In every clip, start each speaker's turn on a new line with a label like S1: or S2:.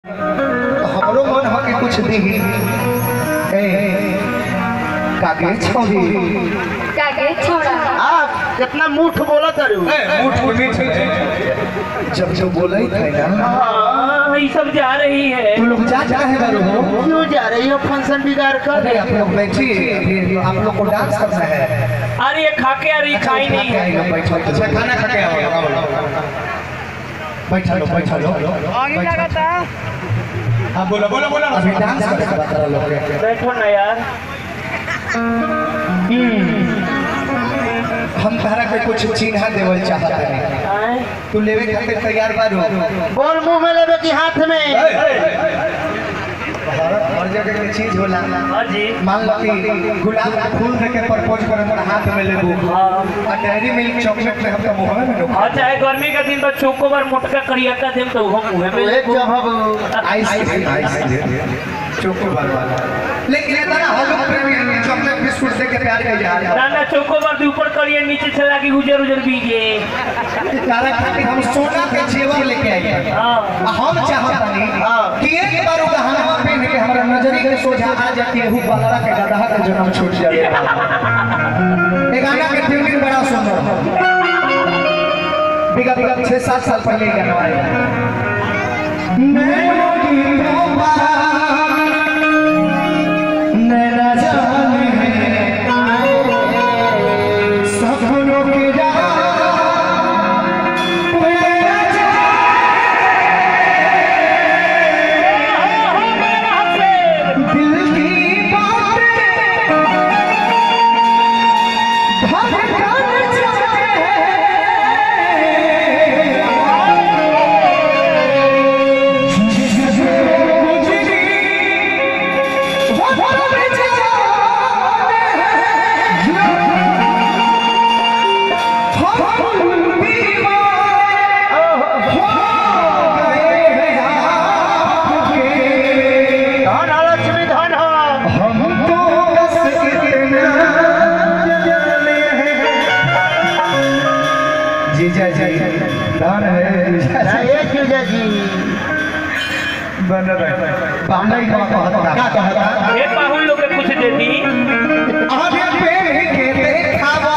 S1: हमरो मन हो के कुछ दी ए कागे छोड़ी
S2: कागे छोड़ा
S3: आप कितना मूठ बोला तारू
S1: मुठ मीठ जब जब बोले थे ना
S4: हाँ, ये सब जा रही है
S1: तू लोग जा जा है बारू हो
S3: क्यों जा रही हो फंक्शन बिगाड़ कर
S1: अरे आप लोग बैठिए आप लोग को डांस करना है
S4: अरे ये खाके अरे ये खाई नहीं है
S1: बैठो अच्छा खाना खा के आओ बैठा लो बैठा लो बैठा हाँ बोलो बोलो बोलो अभी डांस करके बता लोग के
S4: बैठो ना यार
S1: हम तारा के कुछ चिन्ह देवल चाहत है
S4: आए,
S1: तू लेवे खातिर तैयार बारू
S3: बोल मुंह में लेवे की हाथ में
S1: हर जगह के चीज होला
S4: हाँ जी
S1: मान लो कि गुलाब का फूल देके प्रपोज करे तो हाथ में लेबू
S4: हाँ
S1: और डेयरी मिल्क चॉकलेट में हमका मुंह में ढुका
S4: हाँ चाहे गर्मी का दिन तो चोकोबर मोटका करिया का दिन तो वो मुँह में
S3: एक जब हम
S1: आइसक्रीम आइसक्रीम चोकोबार वाला लेकिन ये ना हम लोग प्रेमी चॉकलेट बिस्कुट से के प्यार कर जा
S4: ना ना चोकोबर के ऊपर करिए नीचे से लागी उजर उजर बीजे
S1: तारा खातिर हम सोना के जेवर लेके आई हैं।
S4: हाँ
S1: आ हम चाहतानी कि एक बार वो गहना पहन के हमारा नजरी के सोझा आ जाती है हु बलरा के गदहा के जन्म छूट जाए ये गाना के ट्यूनिंग बड़ा सुंदर है बिगा बिगा छह सात साल पहले ये गाना आया नैनो की तोबा नैना जाने सपनों के राह नैना दिल की बातें धड़कन जाए जिससे गुजरी वो रब जाने हम दीवाने हो गए हैं आपके
S3: धन हो लक्ष्मी धन हो
S1: हम तो बस इतना जाने हैं जीजा जी धन है जीजा जी
S3: ये क्यों जा जी
S1: बन रहे पामई का कहता का कहता
S4: एक बाहुल लोग के कुछ देती
S1: आगे पे के देखावा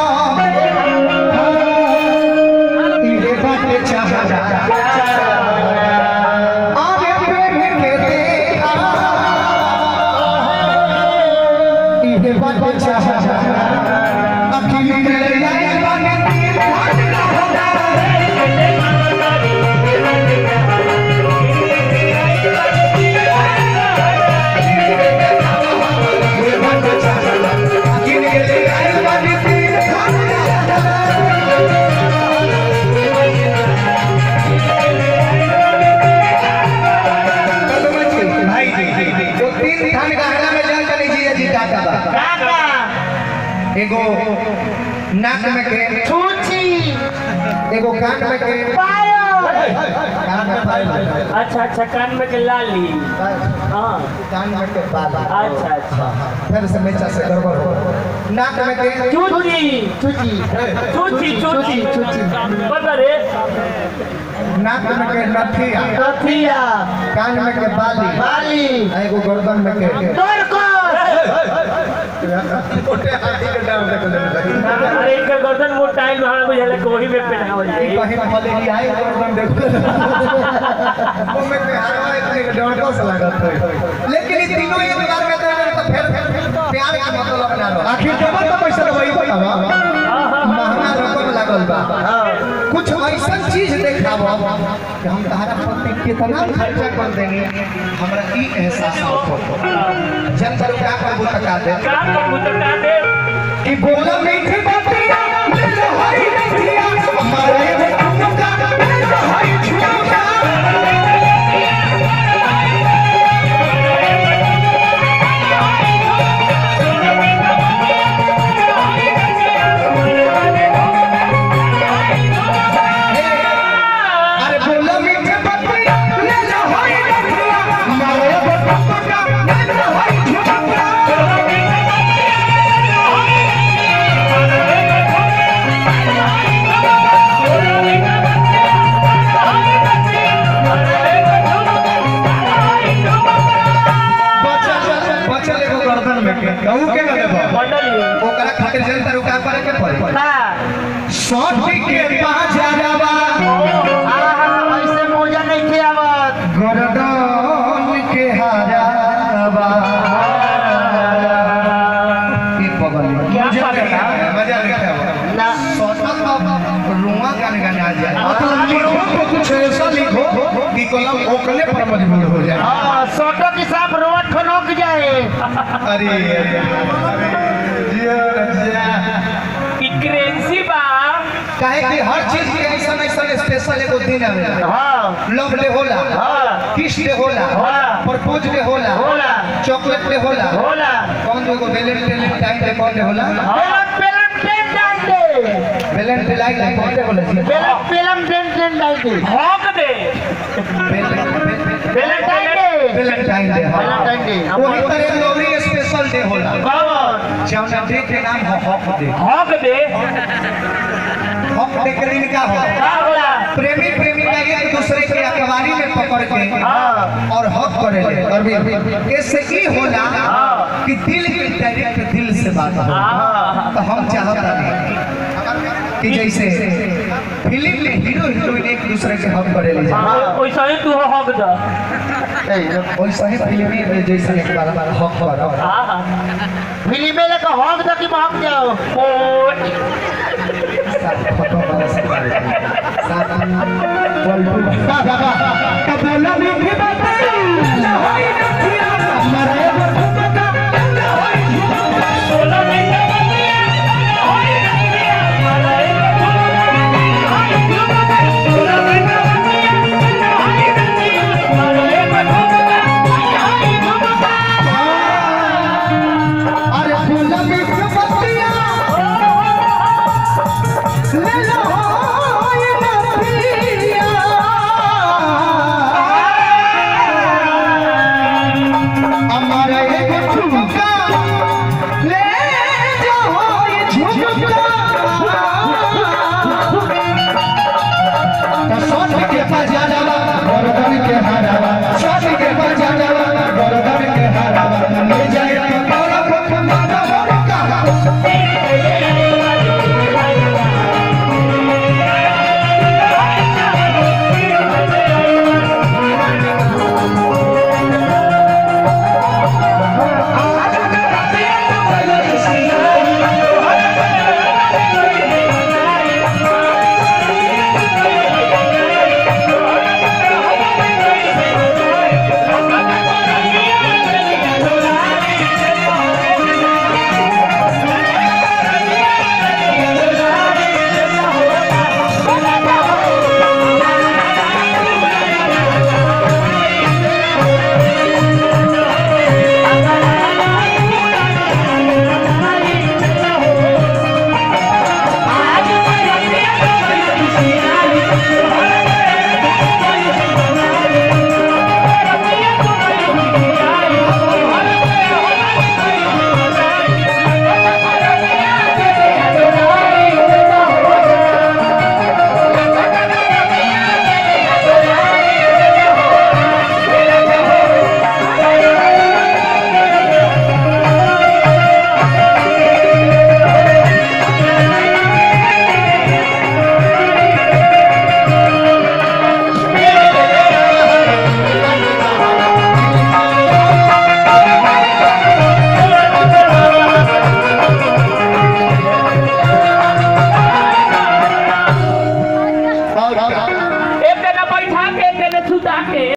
S1: इहे बात चाहता आगे पे के देखावा इहे बात चाहता अखिल के लाए बने तीर अखिल के लाए बने तीर भाई जी तो तीन थान गहना में जान चली जी जी का का
S3: काका
S1: एगो नाक में के
S3: छूची
S1: एगो कान में के
S3: पायो
S1: कान में पायल
S4: अच्छा अच्छा कान में के लाली हाँ
S1: कान में के बाल
S4: अच्छा अच्छा
S1: फिर से मेचा से गड़बड़ हो नाक में के
S4: चूची
S3: छूची
S4: चूची चूची
S3: चूची।
S4: पता रे
S1: नाक में के नथिया
S3: कथिया
S1: कान में के बाली
S3: बाली
S1: आ एगो गर्दन में के
S3: तोरकोस
S1: मोटे हाथी के डाल दे
S4: अरे इनका गर्दन वो टाइम हमारा बुझाला कि वही में पहनावल जाए
S1: कहीं भले ही आए गर्दन देखो वो में के हरवा इतने के डंडो से लागत है लेकिन ये तीनों एक बार में तो फिर प्यार का मतलब ना रहो आखिर जब तो पैसा वही बतावा महंगा रकम लागल बा कुछ ऐसा चीज देखाबो कि हम तहरा पति कितना खर्चा कर देंगे हमरा ई एहसास हो जब तक क्या करबो तका दे
S4: का कहूँ तो का दे
S1: कि बोला मीठी बातिया ले लो हरी नथिया हमारे बेटों का ले लो हरी छुआ अरे बोला मीठी बातिया ले लो हरी नथिया हमारे बेटों का ले लो हरी छुआ कहू के ना देबो
S4: मंडली
S1: ओकरा खातिर जनता रुका करे के पड़ी
S3: का
S1: सौठी के बाजारवा
S3: आहा ऐसे मौजा नहीं थे आवत
S1: गरदन के हारावा ई पगली
S4: क्या
S1: मजा
S4: पगला?
S1: लेके आवा, मजा लेके आवा।
S3: ना
S1: सौठक बाबा रुआ गाने गाने आ जाए मतलब लिखो तो कुछ ऐसा लिखो कि कलम ओकले पर मजबूर हो जाए
S3: हाँ सोटो के साथ रोड खनोक जाए
S1: अरे अरे जिया जिया
S4: ई करेंसी बा
S1: काहे कि हर चीज के ऐसा ऐसा स्पेशल एगो दिन आवेला
S3: हाँ
S1: लव डे होला
S3: हाँ
S1: किस डे होला
S3: होला।
S1: प्रपोज डे होला
S3: होला।
S1: चॉकलेट डे होला
S3: होला
S1: कौन एगो वैलेंटाइन टाइम डे कौन डे होला
S3: पेलम पेलम ट्रेन डालते
S1: वैलेंटाइन डे कौन डे होला जी
S3: पेलम पेलम ट्रेन ट्रेन डालते
S4: हॉक दे
S3: वैलेंटाइन डे
S1: वैलेंटाइन डे हाँ।
S3: वैलेंटाइन डे
S1: वही तरह लोरी स्पेशल डे होला
S3: कौन
S1: जौना डे के नाम हो हक डे
S4: हॉक दे
S1: हक डे के दिन का हो
S3: का होला
S1: प्रेमी प्रेमिका एक दूसरे के अखबारी में पकड़ के
S3: हाँ
S1: और हक करेले अरविंद इससे ई होला
S3: हाँ।
S1: कि दिल के डायरेक्ट दिल से बात हो
S3: हाँ
S1: तो हम चाहता नहीं कि जैसे फिल्म में हीरो हीरोइन एक दूसरे के हक करेले
S3: हाँ।
S4: वैसा ही तू हॉक द
S3: ए,
S1: वैसा ही फिल्म में जैसे एक बार हक करो
S4: हाँ हाँ
S3: फिल्म में लेकर हॉक दो कि महक जाओ
S4: कोच
S1: फोटो वाला सब साथ बोल बोल बाबा कबला में भी बाबा